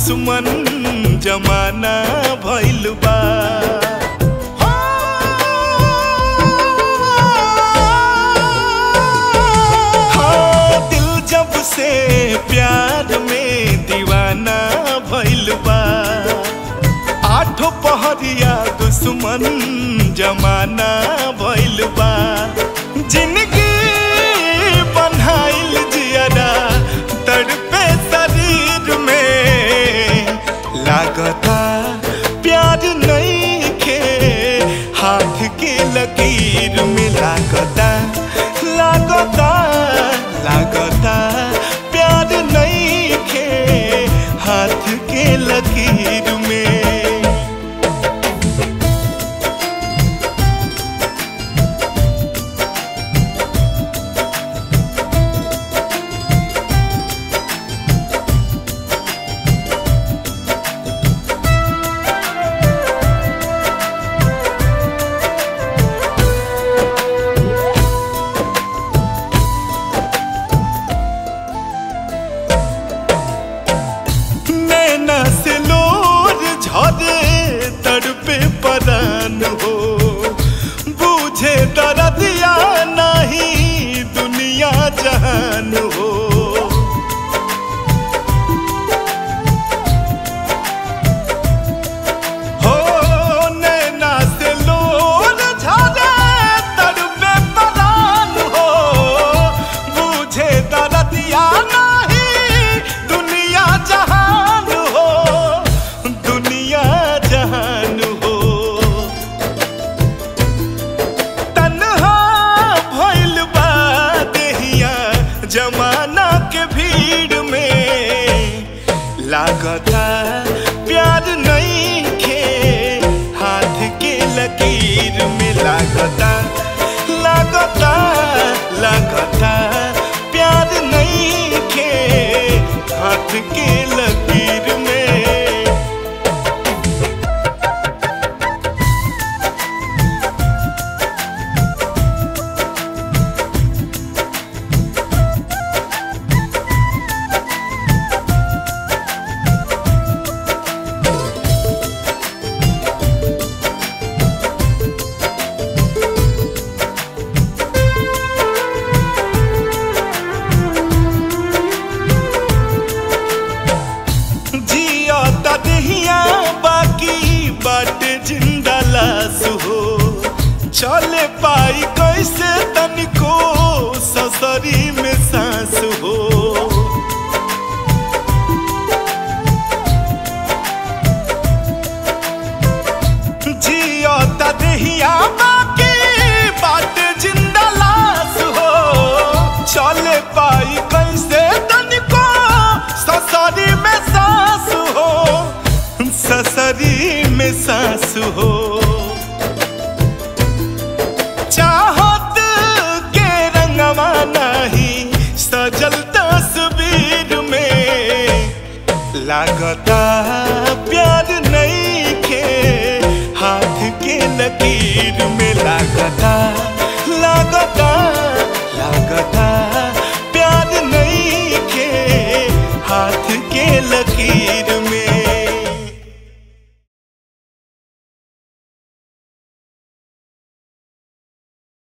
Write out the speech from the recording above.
दुश्मन जमाना भइल बा हाँ, दिल जब से प्यार में दीवाना भइल बा आठो पहरिया दुश्मन जमाना भइल बा जिंदगी बनाइल जियरा तड़पे शरीर में लागता प्यार नहीं खे हाथ के लकीर में लागता लागता लागता प्यार नहीं खे हाथ के लकीर में नैना से लोर झरे तड़पे परान हो बूझे दर्दिया नहीं दुनिया जहान हो हो नैना से लोर झरे तड़पे परान हो बूझे दर्दिया नहीं दुनिया जहान हो दुनिया जहान हो तन्हा भइल बा देहिया जमाना के भीड़ में लागता प्यार नहीं खे हाथ के लकीर में लागता लागता लागता प्यार नहीं खे हाथ के लकीर में जिया तदहिया बाकी बाटे जिंदा लाश हो चले पाई कैसे तनिको ससरी में सांस हो जिया तदहिया बाकी बाटे जिंदा लाश हो चले पाई कैसे तनिको ससरी में सांस हो ससरी में सांस हो चाहत के रंगवा नहीं सजल तस्वीर में लागता